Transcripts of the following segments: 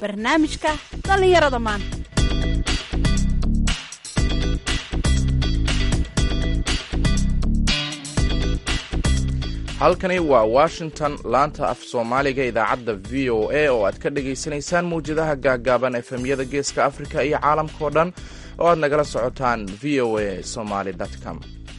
barnaamijka dhallinyarada maanta halkani waa washington laanta af soomaaliga idaacadda v o a oo aad ka dhagaysanaysaan mawjadaha gaaggaaban efemyada geeska afrika iyo caalamkao dhan oo aad nagala socotaan v o a somaly com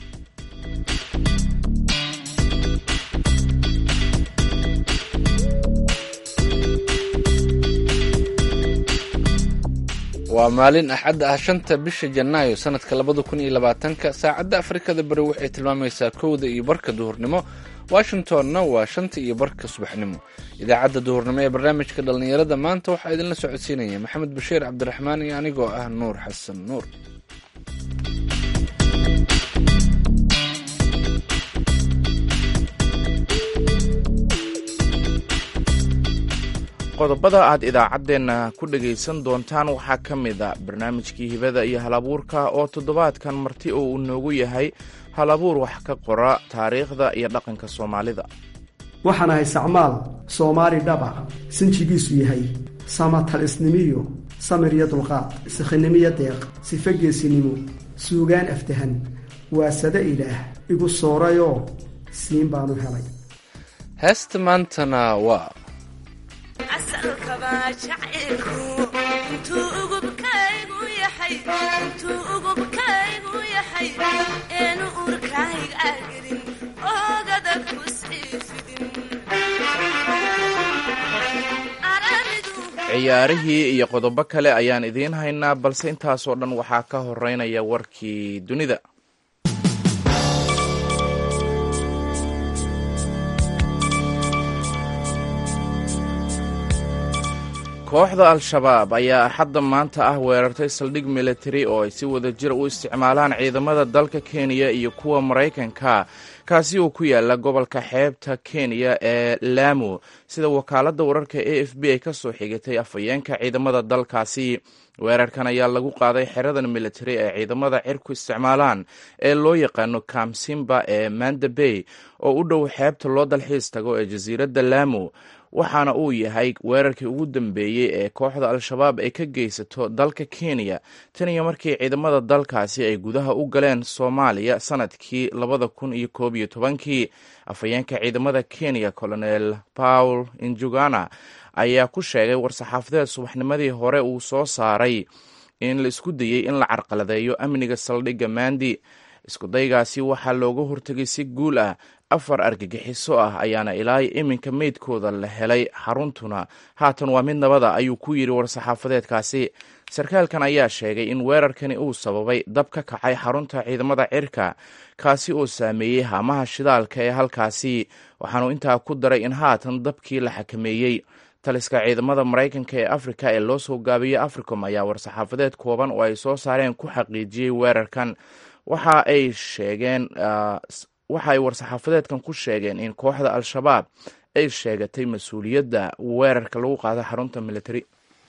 waa maalin axad ah shanta bisha janaayo sanadka labada kun iyo labaatanka saacadda afrikada bari waxay tilmaamaysaa kowda iyo barka duhurnimo washingtonna waa shanta iyo barka subaxnimo idaacadda duhurnimo ee barnaamijka dhallinyarada maanta waxaa idinla socodsiinaya maxamed bashiir cabdiraxmaan iyo anigoo ah nuur xasan nuur qodobada aad idaacaddeenna ku dhagaysan doontaan waxaa ka mid a barnaamijkii hibada iyo halabuurka oo toddobaadkan marti oo uu noogu yahay halabuur wax ka qora taariikhda iyo dhaqanka soomaalida waxaan ahay sacmaal soomaali dhaba sinjigiisu yahay samatalisnimiyo samir iyo dulqaad sikhinimiyo deeq sife geesinimo suugaan aftahan waasade ilaah igu soorayoo siin baanu helay heesta maantana waa ciyaarihii iyo qodobo kale ayaan idiin haynaa balse intaasoo dhan waxaa ka horeynaya warkii dunida kooxda al-shabaab ayaa axadda maanta ah weerartay saldhig militari oo ay si wada jir u isticmaalaan ciidamada dalka kenya iyo kuwa maraykanka kaasi oo ku yaala gobolka xeebta kenya ee lamu sida wakaaladda wararka a f b ay ka soo xigatay afhayeenka ciidamada dalkaasi weerarkan ayaa lagu qaaday xeradan militari ee ciidamada cirku isticmaalaan ee loo yaqaano kamsimba ee manda bay oo u dhow xeebta loo dalxiis tago ee jasiiradda lamu waxaana uu yahay weerarkii ugu dambeeyey ee kooxda al-shabaab ay ka geysato dalka kenya tan iyo markii ciidamada dalkaasi ay gudaha u galeen soomaaliya sanadkii labada kun iyo koob iyo tobankii afhayeenka ciidamada kenya colonel paul injugana ayaa ku sheegay war-saxaafadeed subaxnimadii hore uu soo saaray in la isku dayey in la carqaladeeyo amniga saldhigga mandi iskudaygaasi waxaa looga hortegay si guul ah afar argagixiso ah ayaana ilaa iminka meydkooda la helay xaruntuna haatan waa mid nabada ayuu ku yidhi war-saxaafadeedkaasi sarkaalkan ayaa sheegay in weerarkani uu sababay dab ka kacay xarunta ciidamada cirka kaasi oo saameeyey haamaha shidaalka ee halkaasi waxaanu intaa ku daray in haatan dabkii la xakameeyey taliska ciidamada maraykanka ee afrika ee loo soo gaabiyey africom ayaa war-saxaafadeed kooban oo ay soo saareen ku xaqiijiyey weerarkan waxa ay sheegeen waxa ay war-saxaafadeedkan ku sheegeen in kooxda al-shabaab ay sheegatay mas-uuliyadda weerarka lagu qaada xarunta militari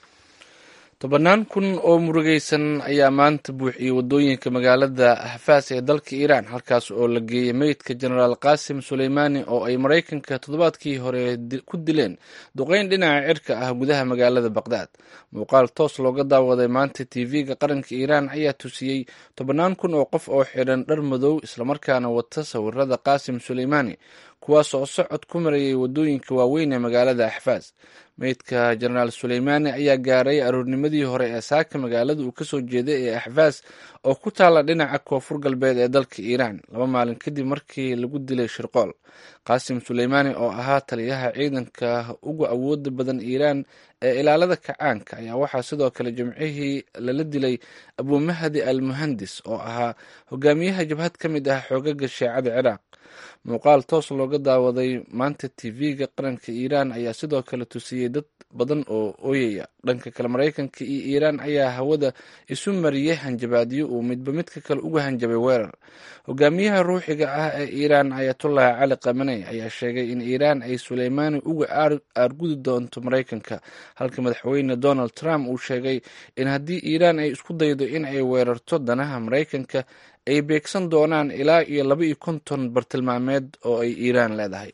tobannaan kun oo murugaysan ayaa maanta buuxiyey waddooyinka magaalada ahfaas ee dalka iiraan halkaas oo la geeyey meydka jenaraal qaasim suleymaani oo ay maraykanka toddobaadkii hore ku dileen duqeyn dhinaca cirka ah gudaha magaalada baqdaad muuqaal toos looga daawaday maanta tv-ga qaranka iiraan ayaa tusiyey tobannaan kun oo qof oo xidhan dhar madow islamarkaana wata sawirada qaasim suleymaani kuwaas oo socod ku marayay waddooyinka waaweyn ee magaalada axfaas meydka jenaraal suleymaani ayaa gaaray aroornimadii hore ee saaka magaalada uu kasoo jeeday ee axfaas oo ku taalla dhinaca koonfur galbeed ee dalka iiraan laba maalin kadib markii lagu dilay shirqool qaasim suleymaani oo ahaa taliyaha ciidanka uga awooda badan iiraan ee ilaalada kacaanka ayaa waxaa sidoo kale jimcihii lala dilay abumahdi al muhandis oo ahaa hogaamiyaha jabhad ka mid ah xoogaga sheecada ciraaq muuqaal toos looga daawaday maanta tv-ga qaranka iiraan ayaa sidoo kale tusiyey dad badan oo ooyaya dhanka kale maraykanka iyo iiraan ayaa hawada isu mariyey hanjabaadyo uu midba midka kale uga hanjabay weerar hogaamiyaha ruuxiga ah ee iiraan ayatullahi cali kamaney ayaa sheegay in iiraan ay suleymaani uga aargudi doonto maraykanka halka madaxweyne donald trump uu sheegay in haddii iiraan ay isku daydo in ay weerarto danaha maraykanka ay beegsan doonaan ilaa iyo laba iyo konton bartilmaameed oo ay iiraan leedahay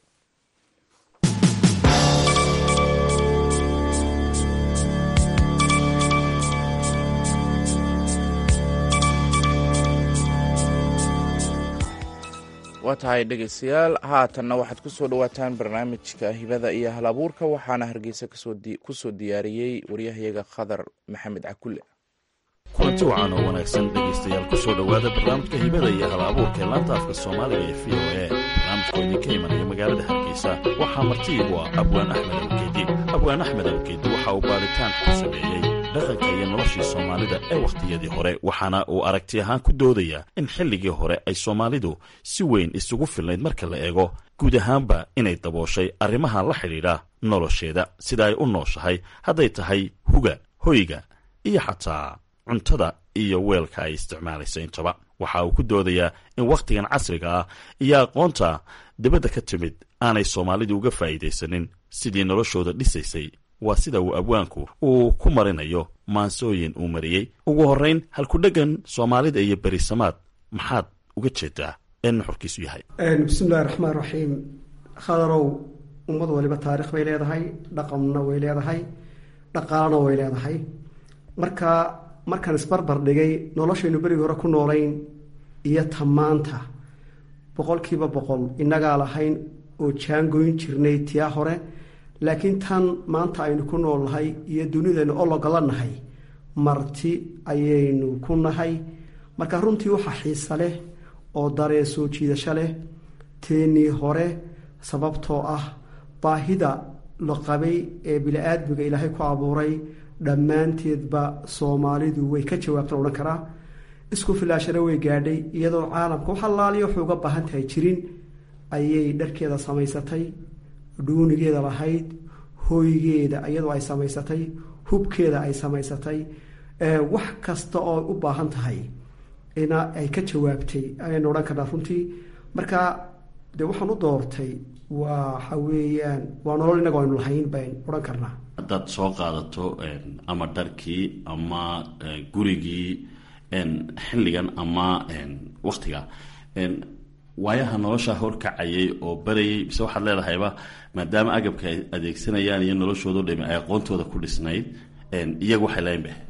waa tahay dhegaystayaal haatanna waxaad ku soo dhowaataan barnaamijka hibada iyo hal abuurka waxaana hargeysa ku soo diyaariyey waryahayaga khadar maxamed cakulle kulanti wacan oo wanaagsan dhegaystayaal ku soo dhowaada barnaamijka hibada iyo hal abuurka ee laanta afka soomaaliga ee v o a barnaamijkoo idinka imanaya magaalada hargeysa waxaa martiigu ah abwaan axmed awkeedi abwaan axmed awkeedi waxa uu baaritaan ku sameeyey dhaqanka iyo noloshii soomaalida ee wakhtiyadii hore waxaana uu aragti ahaan ku doodayaa in xilligii hore ay soomaalidu si weyn isugu filnayd marka la eego guud ahaanba inay dabooshay arrimaha la xidhiidha nolosheeda sida ay u nooshahay hadday tahay huga hoyga iyo xataa cuntada iyo weelka ay isticmaalayso intaba waxa uu ku doodayaa in wakhtigan casriga ah iyo aqoonta dibadda ka timid aanay soomaalidu uga faa'iidaysanin sidii noloshooda dhisaysay waa sida uu abwaanku uu ku marinayo maansooyin uu mariyey ugu horrayn halkudheggan soomaalida iyo berisamaad maxaad uga jeedaa ee nuxurkiisu yahay bismillahi raxmaan raxiim khadarow ummad waliba taarikh bay leedahay dhaqanna way leedahay dhaqaalana way leedahay marka markaan isbarbar dhigay noloshaynu berigii hore ku noolayn iyo tamaanta boqolkiiba boqol innagaa lahayn oo jaangoyn jirnay tiyaa hore laakiin tan maanta aynu ku noolnahay iyo dunidaynu ologola nahay marti ayaynu ku nahay marka runtii waxaa xiisa leh oo dareen soo jiidasho leh teenii hore sababtoo ah baahida la qabay ee bili-aadmiga ilaahay ku abuuray dhammaanteedba soomaalidu way ka jawaabtan odhan karaa isku filaashana way gaadhay iyadoo caalamka wax allaaliya waxay uga baahan tahay jirin ayay dharkeeda samaysatay dhuunigeeda lahayd hooygeeda iyadoo ay samaysatay hubkeeda ay samaysatay wax kasta oo u baahan tahay ina ay ka jawaabtay ayaynu odhan karnaa runtii marka dee waxaan u doortay waxa weeyaan waa nolol innaga aynu lahayn bayn odhan karnaa haddaad soo qaadato ama dharkii ama gurigii xilligan ama waktiga waayaha nolosha horkacayay oo barayay mise waxaad leedahayba maadaama agabka ay adeegsanayaan iyo noloshoodo dhami ay aqoontooda ku dhisnayd iyagu waxay lahayn ba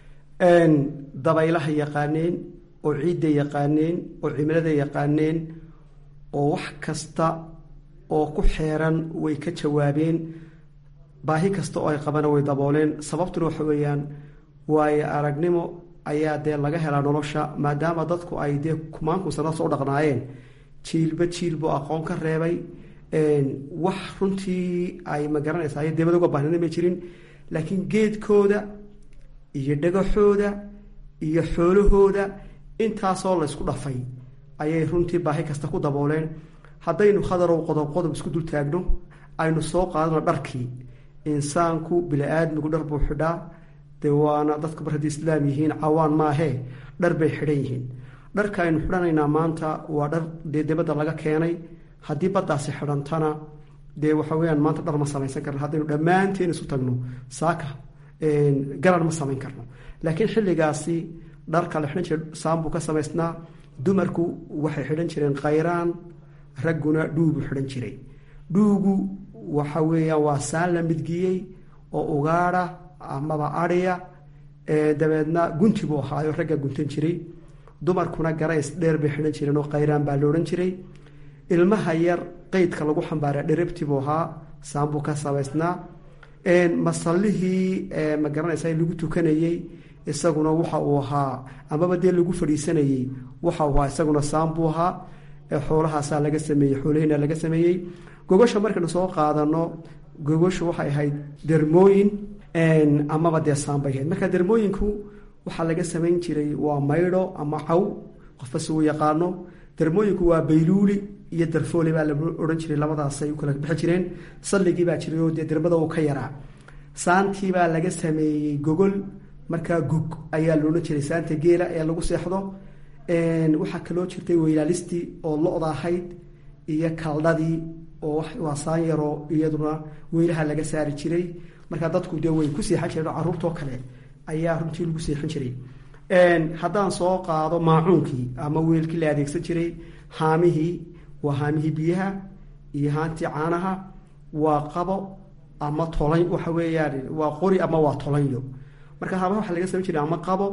dabaylaha yaqaaneen oo ciidda yaqaaneen oo cimilada yaqaaneen oo wax kasta oo ku xeeran way ka jawaabeen baahi kasta oo ay qabana way dabooleen sababtuna waxa weeyaan waayo aragnimo ayaa dee laga helaa nolosha maadaama dadku ay dee kumaanku sana soo dhaqnaayeen jiilba jiilbu aqoon ka reebay wax runtii ay magaranaysa ay debad uga bahnana ma jirin laakiin geedkooda iyo dhagaxooda iyo xoolahooda intaasoo la ysku dhafay ayay runtii baahi kasta ku dabooleen haddaynu khadarow qodob qodob isku dul taagno aynu soo qaadano dharkii insaanku bili-aadmigu dhar buu xidhaa dee waana dadku mar haddii islaam yihiin cawaan maahee dhar bay xidhan yihiin dharka aynu xidhanaynaa maanta waa dhar dee dibadda laga keenay haddii baddaasi xidhantana dee waxa weyaan maanta dhar ma samaysan karno haddaynu dhammaanteen isu tagno saaka garan ma samayn karno laakiin xilligaasi dharka la xidhan jira saambuu ka samaysnaa dumarku waxay xidhan jireen khayraan ragguna dhuubu xidhan jiray dhuugu waxa weeyaan waa saan la midgiyey oo ugaadha amaba adhiya dabeedna gunti buu ahaayo ragga guntan jiray dumarkuna garays dheer bay xidhan jireen oo khayraan baa la odhan jiray ilmaha yar qeydka lagu xambaara dherabti buu ahaa saambuu ka samaysnaa masallihii ma garanaysa lagu tukanayey isaguna waxa uu ahaa amaba dee lagu fadhiisanayey waxa uu ahaa isaguna saambuu ahaa xoolahaasaa laga sameeyey xoolahina laga sameeyey gogosha markaynu soo qaadano gogoshu waxay ahayd dermooyin amaba dee saambay ahayd marka dermooyinku waxaa laga samayn jiray waa maydho ama caw qofba si uu yaqaano dermooyinku waa bayluuli iyo darfoole baa la odhan jiray labadaasay u kala bixi jireen salligii baa jiray oo dee dermada uu ka yaraa saantii baa laga sameeyey gogol markaa gog ayaa la odhan jiray saanta geela ee lagu seexdo waxaa kaloo jirtay weylaalistii oo lo-da ahayd iyo kaldhadii oo waa saan yaroo iyaduna weylaha laga saari jiray markaa dadku dee way ku seexan jireen oo carruurtoo kale ayaa runtii lagu seexan jiray haddaan soo qaado maacuunkii ama weelkii la adeegsan jiray haamihii waa haamihii biyaha iyo haantii caanaha waa qabo ama tolan waxa weeyaan waa qori ama waa tolanyo marka haamaha waxaa laga samayn jiray ama qabo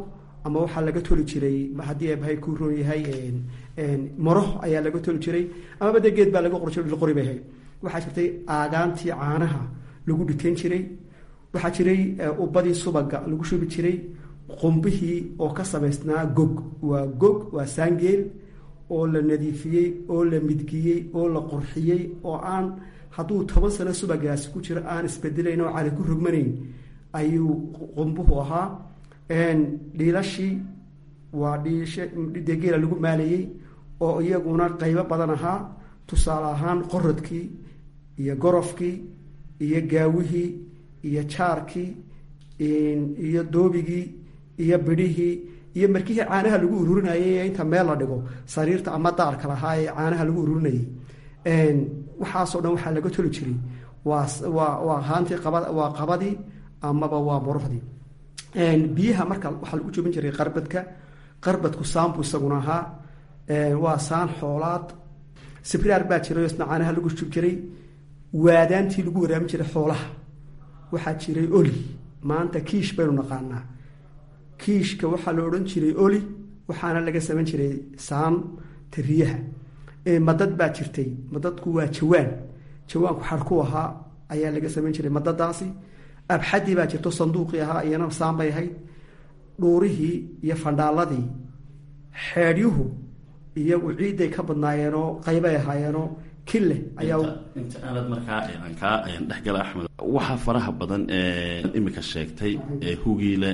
ama waxaa laga toli jiray haddii eebahay ku roon yahay maro ayaa laga toli jiray amaba dee geed baa laga qor jira qori bay ahayd waxaa jirtay aagaantii caanaha lagu dhiteyn jiray waxaa jiray ubadii subaga lagu shubi jiray qumbihii oo ka samaysnaa gog waa gog waa saangeel oo la nadiifiyey oo la midgiyey oo la qurxiyey oo aan hadduu toban sano subagaasi ku jiro aan isbedelayn oo cali ku rogmanayn ayuu qumbuhu ahaa dhiilashii waa dhiishdee geela lagu maalayey oo iyaguna qaybo badan ahaa tusaale ahaan qoradkii iyo gorofkii iyo gaawihii iyo jaarkii iyo doobigii iyo bidhihii iyo markihii caanaha lagu ururinayay ee inta meel la dhigo sariirta ama daarka lahaa ee caanaha lagu ururinayay waxaasoo dhan waxaa laga toli jiray waa waa waa haantii qaba waa qabadii amaba waa muruxdii biyaha marka waxaa lagu jooban jiray qarbadka qarbadku saanbu isaguna ahaa waa saan xoolaad sibraar baa jiray oo isna caanaha lagu shub jiray waadaantii lagu waraamin jiray xoolaha waxaa jiray oli maanta kiish baynu naqaanaa kiishka waxaa la odhan jiray oli waxaana laga samayn jiray saan tariyaha madad baa jirtay madadku waa jawaan jawaanku xarku ahaa ayaa laga samayn jiray madadaasi abxadii baa jirto sanduuqii ahaa iyana saan bay ahayd dhuurihii iyo fandhaaladii xeedhyuhu iyagu ciidday ka badnaayeenoo qaybay ahaayeenoo kille ayaa inta aanad markaa aan kaa dhexgala axmed waxaa faraha badan ee imika sheegtay ee hugiile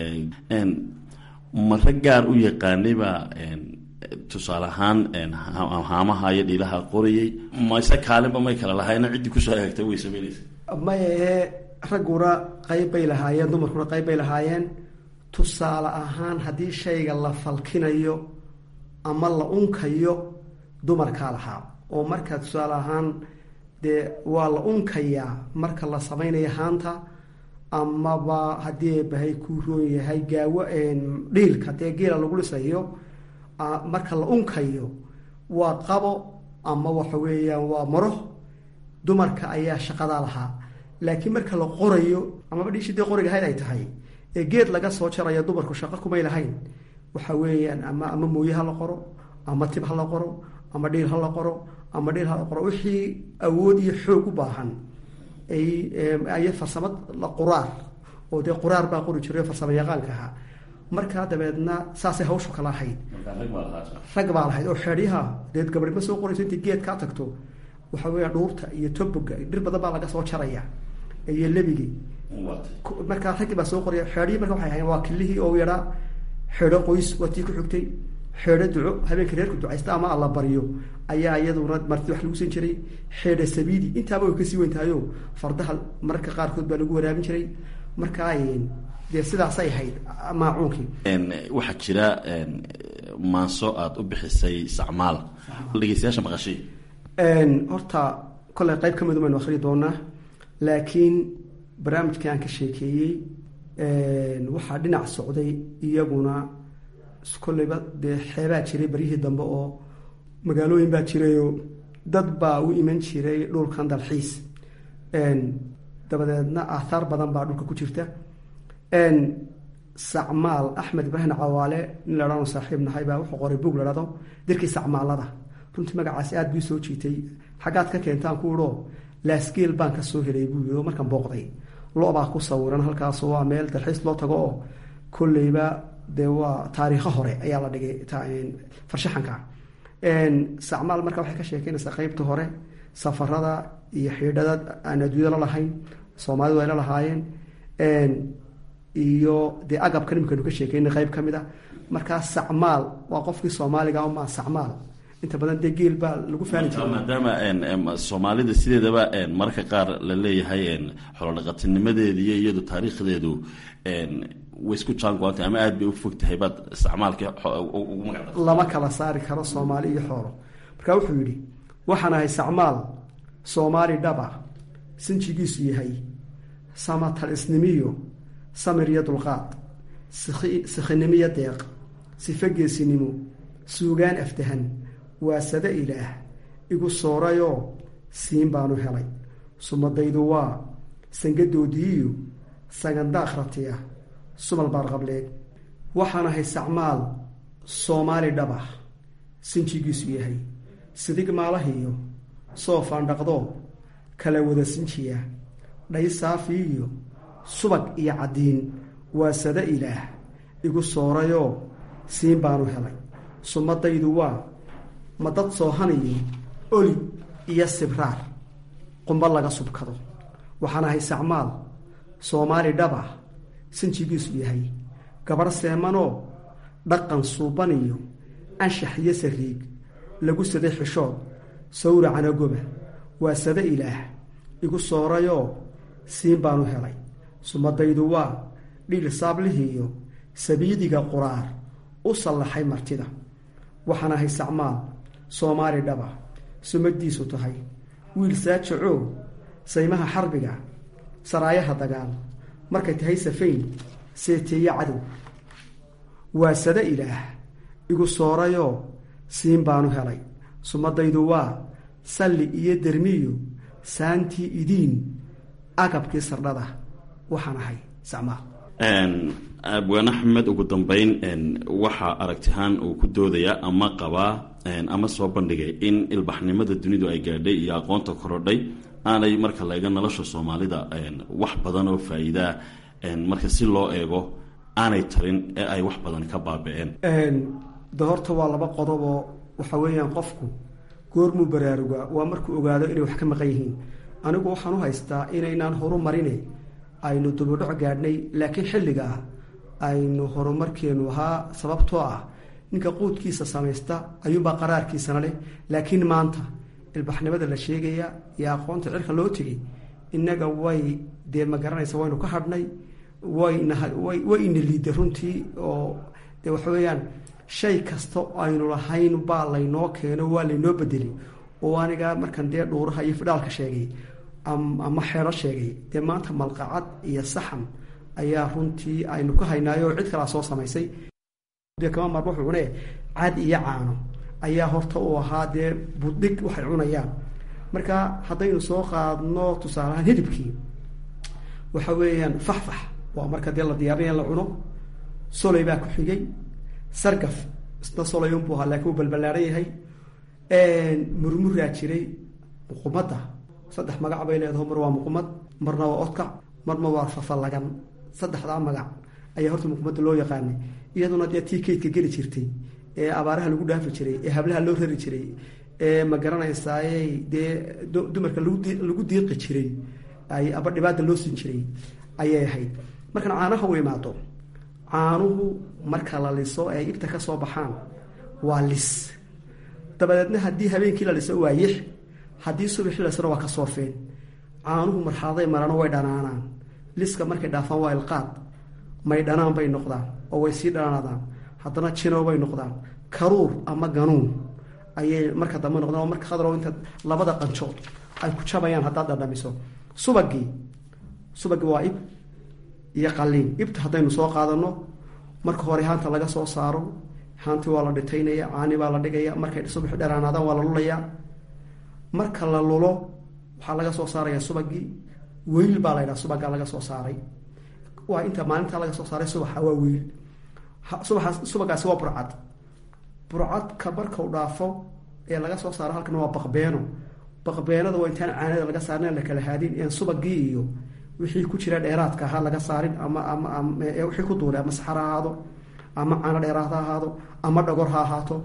mare gaar u yaqaanaybaa tusaale ahaan haamaha iyo dhiilaha qorayay mayse kaalinba may kala lahayna ciddii kusoo eegtay way samaynaysa mayahe ragguna qayb bay lahaayeen dumarkuna qayb bay lahaayeen tusaale ahaan haddii shayga la falkinayo ama la unkayo dumarkaa lahaa oo marka tusaale ahaan dee waa la unkayaa marka la samaynayo haanta amaba haddii eebahay ku roon yahay gaawo dhiilka dee geela lagu dhisayo marka la unkayo waa qabo ama waxa weeyaan waa maro dumarka ayaa shaqadaa lahaa laakiin marka la qorayo amaba dhiishii dee qoriga ahayd ay tahay ee geed laga soo jarayo dumarku shaqo kumay lahayn waxa weeyaan ama ama mooye ha la qoro ama tib ha la qoro ama dhiil ha la qoro ama dhiil ha la qoro wixii awood iyo xoog u baahan ay farsamad la quraar oo dee quraar baa qori jiray farsamo yaqaanka ahaa markaa dabeedna saasay hawshu kala ahayd rag baa lahayd oo xeedyaha deed gabadhi ma soo qorayso intay geed kaa tagto waxa weya dhuurta iyo toboga dhir badan baa laga soo jaraya iyo lebigii markaa raggii baa soo qoraya xeedhihii marka waxay ahayen waa kilihii oo yaraa xeedho qoys waa tii ku xigtay xeedho duco habeenka reerku ducaysta ama alla baryo ayaa iyaduna marti wax lagu siin jiray xeedha sabiidi intaaba way kasii weyn tahayo fardaha mararka qaarkood baa lagu waraabin jiray markaa dee sidaasay ahayd maacuunkii waxaa jira maanso aada u bixisay sacmaal dhegeystayaasha maqashay horta kolley qayb ka midu baynu akhri doonaa laakiin barnaamijkii aan ka sheekeeyey waxaa dhinac socday iyaguna kolleyba dee xeebaa jiray baryihii dambe oo magaalooyin baa jirayoo dad baa u iman jiray dhulkan dalxiis dabadeedna aathaar badan baa dhulka ku jirta sacmaal axmed ibraahim cawaale nin la dhahno saaxiib nahay baa wuxuu qoray buug la dhahdo dirkii sacmaalada runtii magacaasi aada bii soo jiitay xaggaad ka keentaan ku idhoo laasgeel baan ka soo helay buu yii oo markaan booqday lo-baa ku sawiran halkaasoo waa meel dalxiis loo tago oo kolleyba dee waa taariikho hore ayaa la dhigay farshaxanka sacmaal marka waxay ka sheekeynaysaa qeybta hore safarada iyo xiidhada aan adduunya la lahayn soomaalidu ay la lahaayeen iyo dee agabkan imikanu ka sheekeynay qeyb ka mid a markaa sacmaal waa qofkii soomaaliga umaa sacmaal inta badan dee geel baa lagu faani jiray maadaama soomaalida sideedaba mararka qaar la leeyahay xolodhaqatinimadeeda iyo iyadu taariikhdeedu way isku jaango-antay ama aada bay u fog tahay baad isticmaalkii ugu magacda lama kala saari karo soomaali iyo xoolo markaa wuxuu yidhi waxaan ahay sacmaal soomaali dhaba sinjigiisu yahay samatalisnimiyo samir iyo dulqaad sikhinimiyo deeq sife geesinimo suugaan aftahan waasade ilaah igu soorayoo siin baanu helay sumadaydu waa sangadoodiiyo sagandaakhratiya sumal baarqableed waxaan ahay sacmaal soomaali dhabah sinjigiisu yahay sidig maalahiiyo soofaan dhaqdoo kala wada sinjiya dhay saafi iyo subag iyo caddiin waa sada ilaah igu soorayoo siin baanu helay sumadaydu waa madad soohaniyo oli iyo sibraar qumba laga subkado waxaan ahay sacmaal soomaali dhabah sinjigiisu yahay gabarh seemanoo dhaqan suuban iyo anshax iyo sariig lagu saday xishood sawracana goba waa sada ilaah igu soorayoo siin baanu helay sumadaydu waa dhiil saablihiiyo sabiidiga quraar u sallaxay martida waxaan ahay sacmaal soomaali dhaba sumadiisu tahay wiil saajacoo saymaha xarbiga saraayaha dagaal markay tahay safayn seeteeye cadow waa sada ilaah igu soorayoo siin baanu helay sumadaydu waa salli iyo dermiyo saantii idiin agabkii sardhada waxaan ahay sacmaal abwaan axmed ugu dambeyn waxaa aragtihaan uu ku doodayaa ama qabaa ama soo bandhigay in ilbaxnimada dunidu ay gaadhay iyo aqoonta korodhay aanay marka la eego nolosha soomaalida wax badan oo faa-iidaa marka si loo eego aanay tarin ee ay wax badan ka baaba-een de horta waa laba qodoboo waxa weeyaan qofku goormuu baraarugaa waa markuu ogaado inay wax ka maqan yihiin anigu waxaan u haystaa inaynaan horu marine aynu dubudhoc gaadhnay laakiin xilligaa aynu horumarkeenu ahaa sababtoo ah ninka quudkiisa samaysta ayuunbaa qaraarkiisana leh laakiin maanta ilbaxnimada la sheegaya iyo aqoonta cirka loo tegay innaga way dee ma garanaysa waynu ka hadhnay waynaway ina liiday runtii oo de waxa weeyaan shay kasta aynu lahayn baa laynoo keeno waa laynoo bedelay oo aniga markan dee dhuuraha iyo fidhaalka sheegay ama xeero sheegay dee maanta malqacad iyo saxan ayaa runtii aynu ka haynaayo oo cid kalaa soo samaysay de kama marba wuxuu cune cad iyo caano ayaa horta uu ahaa dee buddhig waxay cunayaan marka haddaynu soo qaadno tusaaleahaan hilibkii waxa weeyaan faxfax waa marka dee la diyaarinaya la cuno soley baa ku xigay sargaf isna soley unbuu ahaa lakiin uu balbalaaran yahay murmuraa jiray muqumada saddex magac bay leedaho mar waa muqumad marna waa odkac marna waa fafalagan saddexdaa magac ayaa horta muqumada loo yaqaanay iyaduna dee tii kaydka geli jirtay ee abaaraha lagu dhaafi jiray ee hablaha loo rari jiray ee ma garanaysaaye dee dumarka lagu diiqi jiray ay aba dhibaata loo siin jiray ayay ahayd markan caanaha u imaado caanuhu marka la liso ee ibta ka soo baxaan waa lis dabadeedna haddii habeenkii la liso waa yix haddii subaxii lasona waa ka soofeen caanuhu marxaladay marano way dhanaanaan liska markay dhaafaan waa ilqaad may dhanaan bay noqdaan oo way sii dhanaanadaan haddana jinow bay noqdaan karuur ama ganuun ayay marka dambe noqdaan oo marka khadrow inta labada qanjood ay ku jabayaan haddaad dhadhamiso subagii subagii waa ib iyo qaliin ibta haddaynu soo qaadano marka hore haanta laga soo saaro haantii waa la dhitaynaya caani baa la dhigaya markay subaxi dheraanaadaan waa la lulayaa marka la lulo waxaa laga soo saaraya subagii weyl baa la ydhaha subagaa laga soo saaray waa inta maalintaa laga soo saaray subaxa waa weyl subaxaas subagaasi waa burcad burcadka markau dhaafo ee laga soo saaro halkan waa baqbeeno baqbeenada waa intaan caanada laga saarin la kala haadin en subagii iyo wixii ku jira dheeraadka ahaa laga saarin ama ama wixii ku duulay ama saxar ha ahaado ama caano dheeraad ha ahaado ama dhagor ha ahaato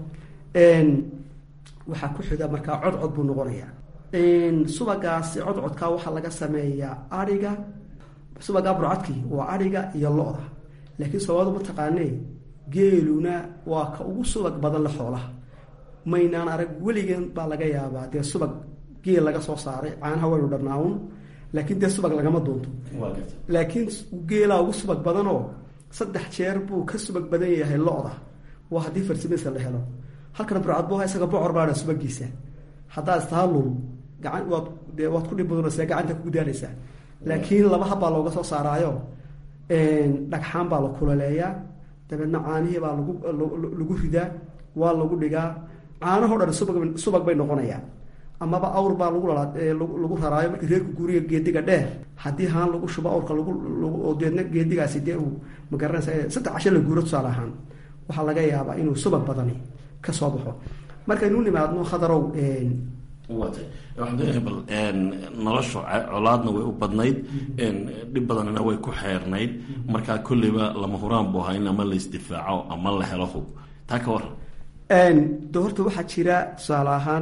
waxaa ku xiga markaa codcod buu noqonayaa subagaasi codcodkaa waxaa laga sameeyaa ariga subagaa burcadkii waa ariga iyo lo-da laakiin soomaadu ma taqaanee geeluna waa ka ugu subag badan le xoolaha maynaan arag weligan baa laga yaabaa dee subag geel laga soo saaray caanaha waynu dhanaawn laakiin dee subag lagama doonto laakiin geelaa ugu subag badanoo saddex jeer buu ka subag badan yahay lo-da waa haddii farsimisa la helo halkana burcad bu isaga bocor baadha subagiisa haddaad istaa lul gacan waad dee waad ku dhib badanaysaa gacanta kugu daanaysaa laakiin laba habbaa looga soo saaraayo dhagxaan baa la kulaleeyaa dabeedna caanihii baa lagu lagu ridaa waa lagu dhigaa caanahoo dhan subag subag bay noqonayaan amaba awr baa lagu lala lagu raraayo marka reerku guuriga geediga dheer haddii haan lagu shubo awrka lagu oo deedna geedigaasi dee uu magaranaysa saddex casho la guuro tusaale ahaan waxaa laga yaabaa inuu subag badani ka soo baxo markaynu nimaadno khadarow waatay waxaan leeyahay bal nolosha colaadna way u badnayd dhib badanna way ku xeernayd markaa kolleyba lama huraan buu ahaa in ama la isdifaaco ama la helo hub taa ka waran de horta waxaa jira tusaale ahaan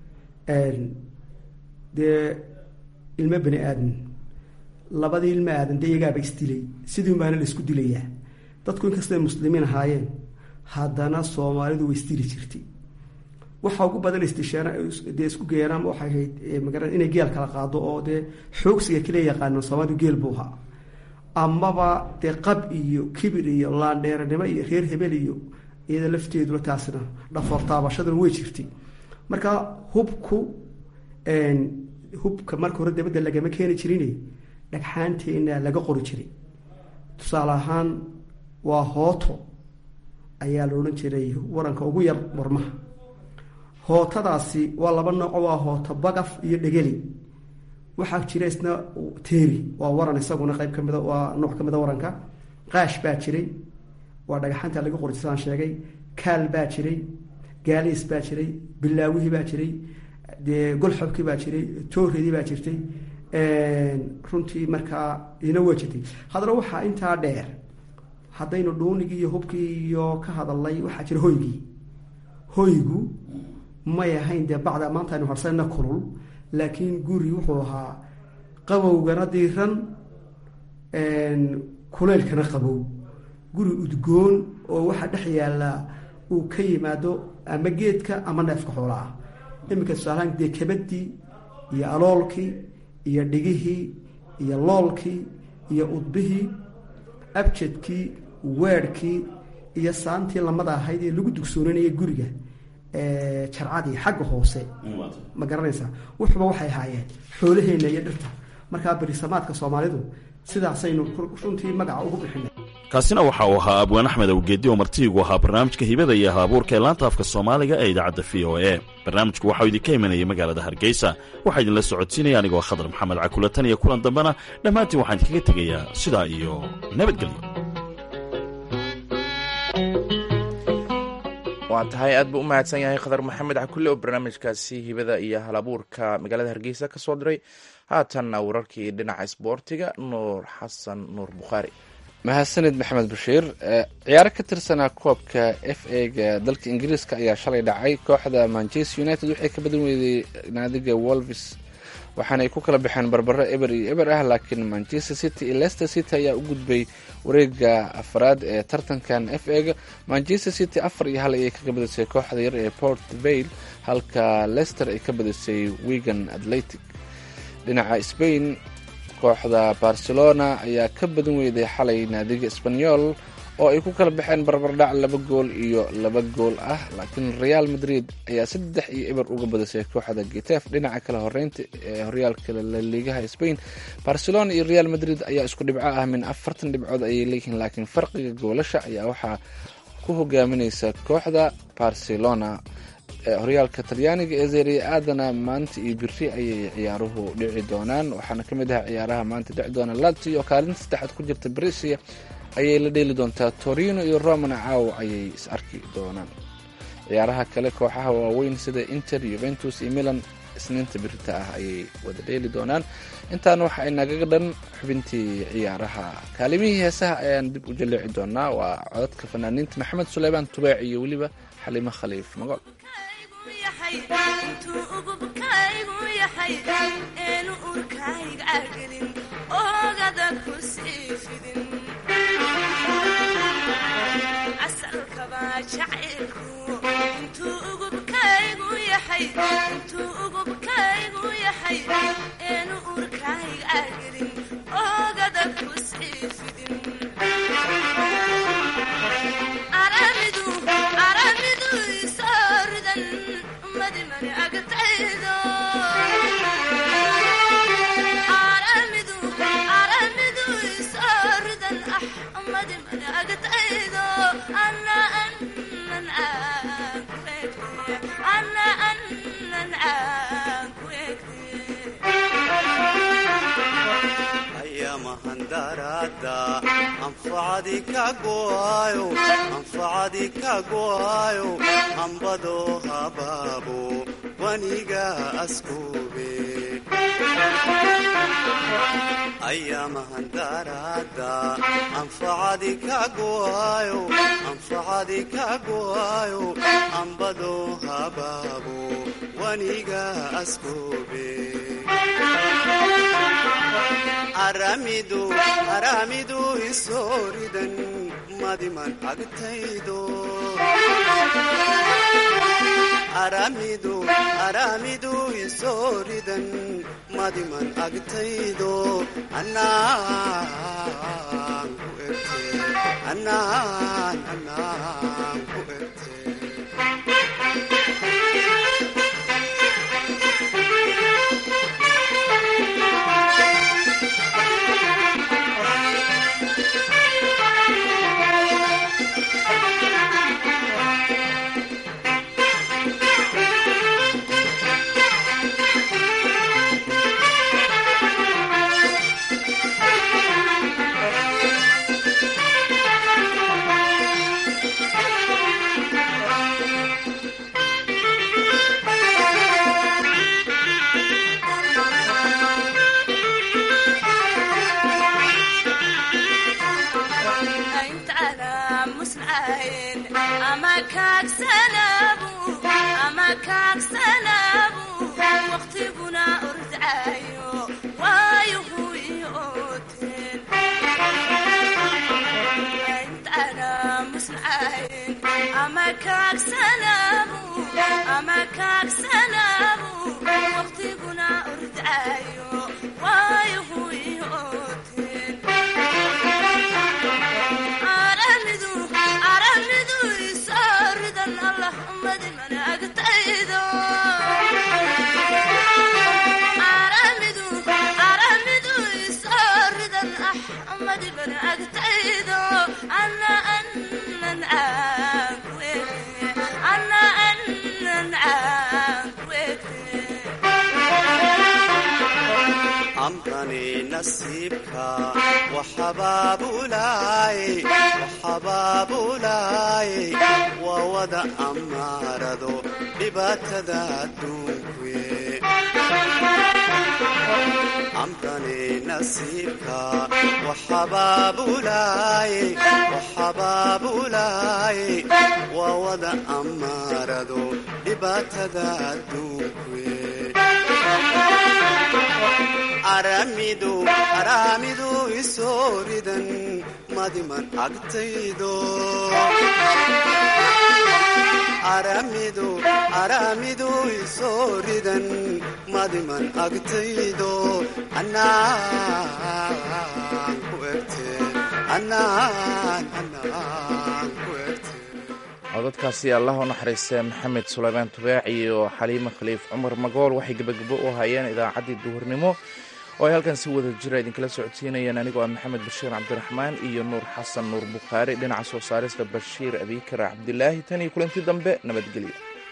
dee ilmo bani aadan labadii ilmo aadan dee iyagaaba isdilay sidiin baana la isku dilayaa dadku inkastay muslimiin ahaayeen haddana soomaalidu way isdili jirtay waxaa ugu badan istishaana dee isku geeraan waxay ahayd magara inay geel kala qaado oo dee xoogsiga kale yaqaanan soomaalidu geel buu ahaa amaba dee qab iyo kibir iyo laandheeranimo iyo reer hebel iyo iyada lafteeduna taasna dhafoor taabashaduna way jirtay marka hubku hubka marka hore dabadda lagama keeni jirin dhagxaanteena laga qori jiray tusaale ahaan waa hooto ayaa la odhan jiray waranka ugu yar warmaha hootadaasi waa laba nooco waa hooto bagaf iyo dhegeli waxaa jira isna teeri waa waran isaguna qayb ka mida waa nooc ka mida waranka qaash baa jiray waa dhagaxaanta laga qori sidaan sheegay kaal baa jiray gaaliis baa jiray bilaawihii baa jiray dee golxobkii baa jiray tooredii baa jirtay runtii markaa ina waa jirtay haddana waxaa intaa dheer haddaynu dhuunigii iyo hubkii iyo ka hadalnay waxaa jira hoygii hoygu may ahayn dee bacda maanta aynu harsana kulul laakiin guri wuxuu ahaa qabowgana diiran kuleylkana qabow guri udgoon oo waxaa dhex yaallaa uu ka yimaado ama geedka ama neefka xoolaa ah iminka tusaalahaan dee kabadii iyo aloolkii iyo dhigihii iyo loolkii iyo udbihii abjadkii weerhkii iyo saantii lamada ahayd ee lagu dugsoonanaya guriga jarcadii xagga hoose ma garanaysaa wuxuba waxay ahaayeen xoolaheenna iyo dhirta markaa berisamaadka soomaalidu sidaasaynu runtii magaca ugu bixinay kaasina waxa uu ahaa abwaan axmed awgeedi oo martiigu ahaa barnaamijka hibada iyo haabuurka ee laanta afka soomaaliga ee idaacadda v o e barnaamijku waxau idinka imanayay magaalada hargeysa waxaa idinla socodsiinaya anigoo khadar maxamed cakulatan iyo kulan dambena dhammaantiin waxaan idinkaga tegayaa sidaa iyo nabadgelyo waa tahay aad buu u mahadsan yahay khadar maxamed cakulle oo barnaamijkaasi hibada iyo halabuurka magaalada hargeysa ka soo diray haatanna wararkii dhinaca isboortiga nuur xasan nuur bukhaari mahadsanid maxamed bashiir ciyaaro ka tirsanaa koobka f a-ga dalka ingiriiska ayaa shalay dhacay kooxda manchester united waxay ka badan weyday naadiga wolvis waxaana ay ku kala baxeen barbaro eber iyo eber ah laakiin manchester city iyo leicester city ayaa u gudbay wareega afraad ee tartankan f a-ga manchester city afar iyo hal ayay kaga badisay kooxda yar ee port vale halka leicester ay ka badisay wigan atletic dhinaca spain kooxda barcelona ayaa ka badan weyday xalay naadiga sbanyol oo ay ku kala baxeen barbardhac laba gool iyo laba gool ah laakiin real madrid ayaa saddex iyo eber uga badisay kooxda getef dhinaca kale horeynta ee horyaalka laliigaha spain barcelona iyo real madrid ayaa isku dhibco ah min afartan dhibcood ayay leeyihiin laakiin farqiga goolasha ayaa waxaa ku hogaaminaysa kooxda barcelona horyaalka talyaaniga ee zeria aadana maanta iyo biri ayay ciyaaruhu dhici doonaan waxaana ka mid ah ciyaaraha maanta dhici doona lazio oo kaalinta saddexaad ku jirta brisia ayay la dheeli doontaa torino iyo romana caawo ayay is arki doonaan ciyaaraha kale kooxaha waaweyn sida inter yuventus iyo milan isniinta birita ah ayay wada dheeli doonaan intaana waxa ay nagaga dhan xubintii ciyaaraha kaalimihii heesaha ayaan dib u jaleeci doonaa waa codadka fanaaniinta maxamed suleymaan tubaac iyo weliba xalimo khaliif magool أنا أنا anfacadi ka go'aayo anfacadi ka go'aayo hambado habaabo waniga askube ayamahandaraada anfacadi ka go'aayo anfacadi ka go'aayo hambado habaabo waniga askube aramidu aramidu isooridan madiman agtaydo aramidu aramidu isooridan madiman agtaydo anaan ku erte anaan anaan ku erte waqtiguna ordcayo waayuhu iooteen intana musnacayn ama kaagsanabu ama kaagsanabu waqtiguna ordcayo waayuhu iooteen aramidu aramidu isooridan allah madiman agtaydo aramidu aramidu isooridan axmadiban agtaydo ana anan caankuege ana anan caankuege amrani nasiibka waxabaabulaay waxabaabulaay waa wada amaarado dhibaatada adduunkuye amrani nasiibka waxabaabulaay waxabaabulaay waa wada amaarado dhibaatada adduunkuye aramidu aramidu isooridan madiman agtaydo aramidu aramidu isooridan madiman agtaydo anaan ku erte anaan anaan ku erte codadkaasi allah u naxariistee maxamed sulaymaan tubaac iyo xaliimo khaliif cumar magool waxay gebagabo u hayeen idaacaddii duhurnimo oo ay halkan si wada jira idinkala socodsiinayeen anigoo ah maxamed bashiir cabdiraxmaan iyo nuur xasan nuur bukhaari dhinaca soo saarista bashiir abiikar cabdilaahi tan iyo kulanti dambe nabadgelyo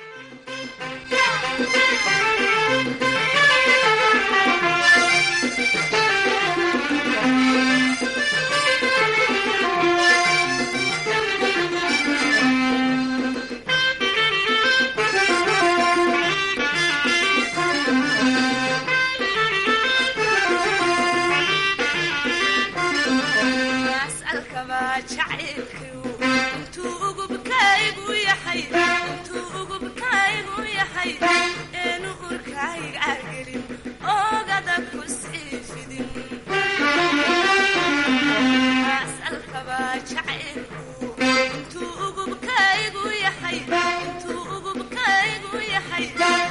asalkaba jacaylkiu intuu ugubkaygu yahay intuu ugubkaygu yahay eenu urkayga gelin oogada ku sii fidin asalkaba jacaylku intuu ugubkaygu yahay intuu ugubkaygu yahay